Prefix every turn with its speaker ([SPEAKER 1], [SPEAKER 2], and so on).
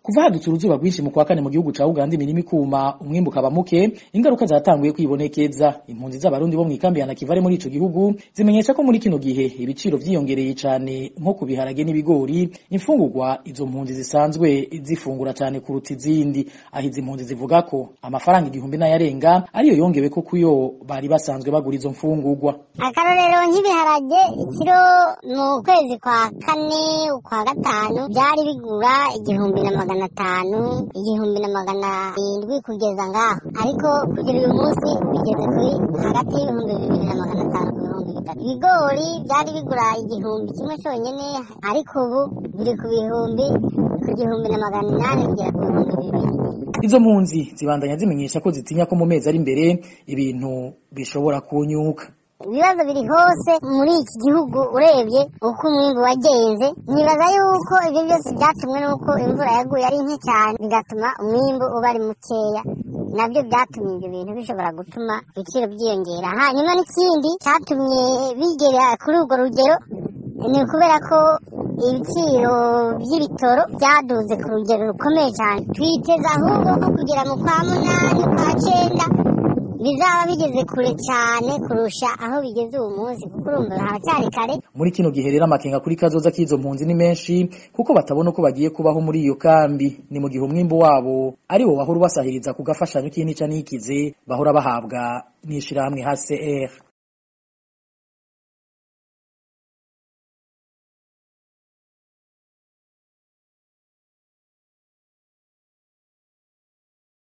[SPEAKER 1] kuva hadutse uruzuba rwinshi mu kwa kane mu gihugu ca Uganda imirima ikuma umwimbu ukaba muke ingaruka zatanguye kwibonekeza impunzi z'abarundi bo mw'ikambi ya Nakivale muri ico gihugu zimenyesha ko muri kino gihe ibiciro vyiyongereye cane nko ku biharage n'ibigori imfungurwa izo mpunzi zisanzwe zifungura cane kuruta izindi aho izi mpunzi zivuga ko amafaranga igihumbi n'ayarenga ariyo yongewe ko kuyo bari basanzwe bagura izo mfungurwa
[SPEAKER 2] akarorero nk'ibiharage ikiro mu kwezi kwa kane ukwa gatanu byari bigura igihumbi na magana atanu igihumbi na magana indwi kugeza ngaho ariko kugera uyu munsi bigeze kuri hagati y'ibihumbi bibiri na magana atanu ku bihumbi bitatu ibigori byari bigura igihumbi kimwe cyonyine ariko ubu biri ku bihumbi ku gihumbi na magana inani kugera ku bihumbi bibiri
[SPEAKER 1] izo mpunzi zibandanya zimenyesha ko zitinya ko mu mezi ari imbere ibintu bishobora kunyuka
[SPEAKER 2] ibibazo biri hose muri iki gihugu urebye uko umwimbu wagenze nibaza yuko ibyo byose byatumwe n'uko imvura yaguye ari nke cyane bigatuma umwimbu uba ari mukeya nabyo byatumye ibyo bintu bishobora gutuma ibiciro byiyongera hanyuma n'ikindi cyatumye bigera kuri urwo rugero ni ukubera ko ibiciro by'ibitoro byaduze ku rugero rukomeye cyane twiteze ahubwo ko kugera mu kwa munani kwa cyenda bizaba bigeze kure cyane kurusha aho bigeze uwo munsi kuko urumva haracyari kare
[SPEAKER 1] muri kino gihe rero amakenga kuri kazoza k'izo mpunzi ni menshi kuko batabona uko bagiye kubaho muri iyo kambi ni mu gihe umwimbu wabo ari wo wahora ubasahiriza ku gafashanyo k'inica n'ikize bahora bahabwa n'ishirahamwe HCR